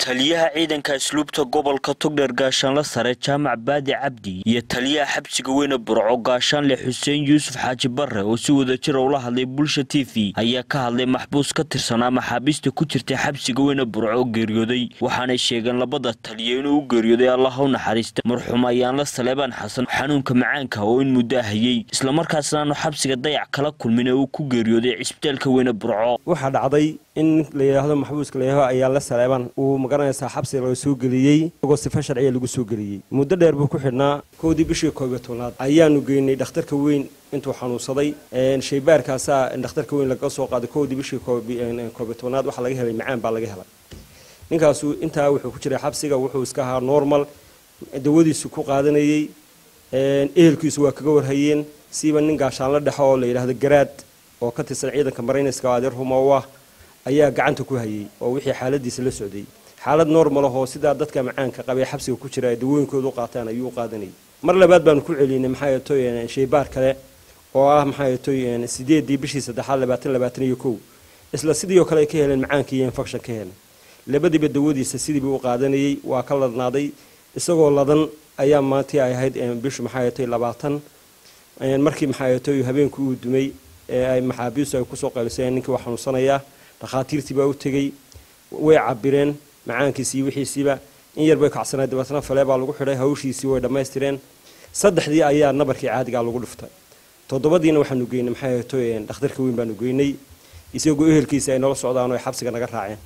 taliyaha ciidanka asluubta gobolka togdheer gaashaanle sare jaamac baadi cabdi iyo taliyaha xabsiga weyne burco gaashaanle xuseen yuusuf xaaji barre oo si wadajira ula hadlay bulsha t v ayaa ka hadlay maxbuus ka tirsanaa maxaabiista ku jirtay xabsiga weyne burco oo geeriyooday waxaanay sheegeen labada taliya inuu u geeriyooday allah u naxariista marxuum ayaanla saleebaan xasan xanuunka macaanka oo in muddo hayay islamarkaasna aanu xabsiga dayac kala kulmin ee uu ku geeriyooday cisbitaalka weyne burco waxaa dhacday in la yidhaahdo maxbuuska layaho ayaa la saleeban uu magaranaysaa xabsiga laga soo geliyey isagoo sifa sharciya lagu soo geliyey muddo dheer buu ku xidhnaa kowdii bishii koobiyo tobnaad ayaanu geynay dhakhtarka weyn intuu xanuunsaday shaybaarkaasaa dhakhtarka weyn laga soo qaaday kowdii bishii koobiyo tobnaad waxaa laga helay macaan baa laga helay ninkaasu intaa wuxuu ku jiray xabsiga wuxuu iska ahaa normal dawadiisu ku qaadanayey ehelkiisu waa kaga warhayeen siiba nin gaashaanla dhexo oo la yidhaahdo garaad oo ka tirsan ciidanka marayniska adeer rumow ah ayaa gacanta ku hayay oo wixii xaaladiisa la socday xaalad normal ahoo sidaa dadka macaanka qabee xabsiga ku jira ay dawooyinkooda u qaataan ayuu u qaadanayay mar labaad baanu ku celinay maxaa toy shaybaar kale oo ah maxaa toy sideedii bishii saddexaad labaatan labaatan iyo kow isla sidii oo kale ay ka heleen macaanka iyo infection ka heleen labadiiba dawadiisa sidiiba u qaadanayay waa ka ladnaaday isagoo ladan ayaa maantii ay ahayd bishu maxaa toy labaatan markii maxaa toy habeenkii uu dumay ee ay maxaabiistu ay kusoo qayliseen ninkii waa xanuunsanayaa dhakhaatiirtii baa u tegey way cabireen macaankiisii wixiisiiba in yar bay kacsanay dabeetna falee baa lagu xidhay hawshiisii way dhammaystireen saddexdii ayaa nabarkii caadigaa lagu dhuftay toddobadiina waxaanu geynay maxay to dhakhtarka weyn baanu geynay isagoo ehelkiisa ay nala socdaan oo ay xabsiga naga raaceen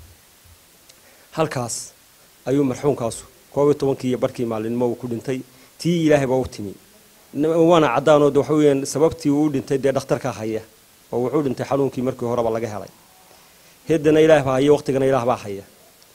halkaas ayuu marxuumkaasu koob iyo tobankii iyo barkii maalinimo uu ku dhintay tii ilaahay baa u timi waana caddaanoo de waxa weyaan sababtii uu dhintay dee dhakhtarkaa haya oo wuxuu dhintay xanuunkii markii horeba laga helay heddana ilaah baa haya waqtigana ilaah baa haya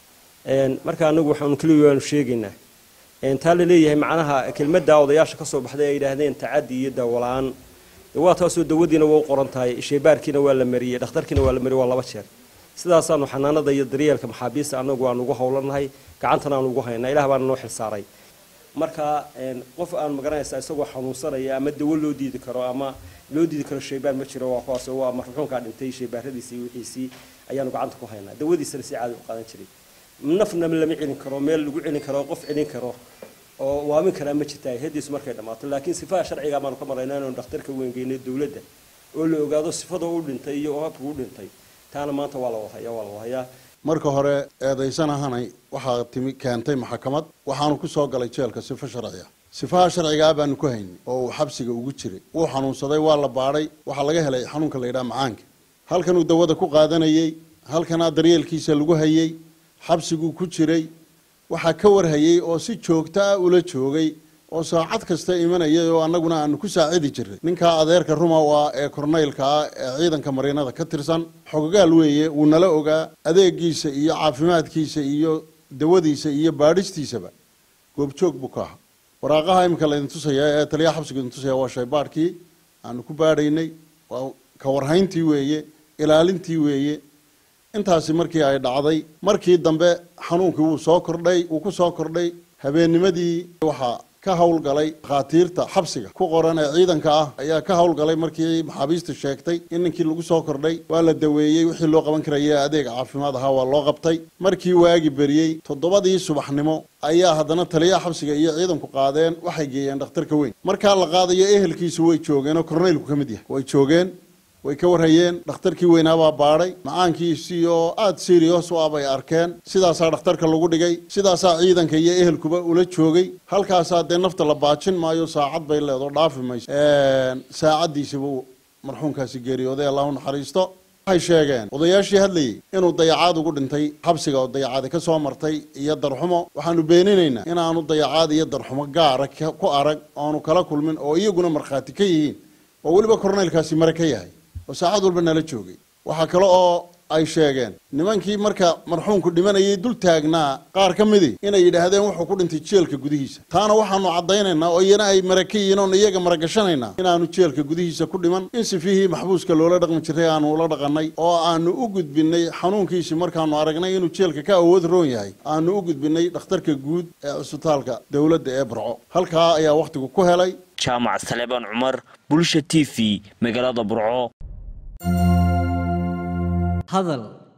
marka anagu waxaanu keliya waanu sheegaynaa taa la leeyahay macnaha kelmadda odayaasha ka soo baxday ay yidhaahdeen tacaddi iyo dawola-aan waa taasoo dawadiina waa u qoran tahay shaybaarkiina waa la mariyey dhakhtarkiina waa la mariyey waa laba jeer sidaasaanu xanaanada iyo daryeelka maxaabiista anagu aanu ugu howlanahay gacantana aanu ugu haynaa ilaah baana noo xilsaaray marka qof aan magaranaysaa isagoo xanuunsanaya ama dawo loo diidi karo ama loo diidi karo shaybaar ma jiro waa kuwaas waa marxuumkaa dhintay shaybaaradiisii iyo wixiisii ayaanu gacanta ku haynaa dawadiisana si caadi u qaadan jiray nafna lama celin karo meel lagu celin karo qof celin karo oo waamin karaa ma jirta hediisu markay dhammaato laakiin sifaha sharciga baanu ka maraynaa inaanu dhakhtarka weyngeynay dowladda oo la ogaado sifada u dhintay iyo habka u dhintay taana maanta waa la wadhayaa waa la wadhayaa marka hore eedaysan ahanay waxaa timi keentay maxkamad waxaanu ku soo galay jeelka sifo sharciga sifaha sharcigaa baanu ku haynay oo uu xabsiga ugu jiray wuu xanuunsaday waa la baadhay waxaa laga helay xanuunka la yidhaha macaanka halkanuu dawada ku qaadanayey halkanaa daryeelkiisa lagu hayey xabsiguu ku jiray waxaa ka warhayey oo si joogto ah ula joogay oo saacad kasta imanayay oo annaguna aanu ku saacidi jiray ninkaa adeerka rumow ah ee kornaylka ah ee ciidanka mariinada ka tirsan xogogaal weeye wuu nala ogaa adeegiisa iyo caafimaadkiisa iyo dawadiisa iyo baadhistiisaba goobjoog buu ka ahaa waraaqaha iminka laydin tusaya ee taliyaha xabsiga idin tusaya waa shaybaadhkii aanu ku baadhaynay waa ka warhayntii weeye ilaalintii weeye intaasi markii ay dhacday markii dambe xanuunkii wuu soo kordhay wuu ku soo kordhay habeennimadii waxaa ka howlgalay dhakhaatiirta xabsiga ku qoran ee ciidanka ah ayaa ka howlgalay markii maxaabiista sheegtay in ninkii lagu soo kordhay waa la daweeyey wixii loo qaban karaya adeeg caafimaad ahaa waa loo qabtay markii waagi beriyey toddobadii subaxnimo ayaa haddana taliyaha xabsiga iyo ciidanku qaadeen waxay geeyeen dhakhtarka weyn markaa la qaadayo ehelkiisu way joogeen oo korneylku ka mid yahay way joogeen way ka warhayeen dhakhtarkii weynaabaa baadhay macaankiisii oo aada serios u ah bay arkeen sidaasaa dhakhtarka lagu dhigay sidaasaa ciidanka iyo ehelkuba ula joogay halkaasaa dee nafta la baajin maayo saacad bay leedo dhaafi mayso saacaddiisibu marxuumkaasi geeriyooday allahu naxariisto waxay sheegeen odayaashii hadlayey inuu dayacaad ugu dhintay xabsiga oo dayacaadi ka soo martay iyo darxumo waxaanu beeninaynaa inaanu dayacaad iyo darxumo gaara ku arag oanu kala kulmin oo iyaguna markhaati ka yihiin oo weliba korneylkaasi mare ka yahay oo saacad walba nala joogay waxaa kale oo ay sheegeen nimankii marka marxuumku dhimanayay dul taagnaa qaar ka midii inay yidhaahdeen wuxuu ku dhintay jeelka gudihiisa taana waxaanu caddaynaynaa oo iyana ay mara ka yihiin oon iyaga maragashanaynaa inaanu jeelka gudihiisa ku dhiman in sifihii maxbuuska loola dhaqmi jiray aanu ula dhaqannay oo aanu u gudbinay xanuunkiisii markaanu aragnay inuu jeelka ka awood roon yahay aanu u gudbinay dhakhtarka guud ee cusbitaalka dowladda ee barco halkaa ayaa wakhtigu ku helay jaamac saleebaan cumar bulsha t v magaalada burco hadal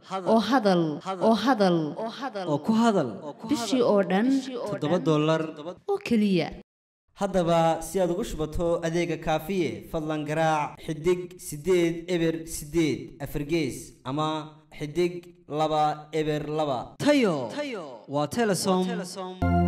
oo hadal oo hadal oo ku hadal bishii oo dhan toddoba dollar oo keliya haddaba si aad ugu shubato adeega kaafiye fadlan garaac xidig siddeed eber siddeed afargees ama xidig laba eber laba tayo waa telesom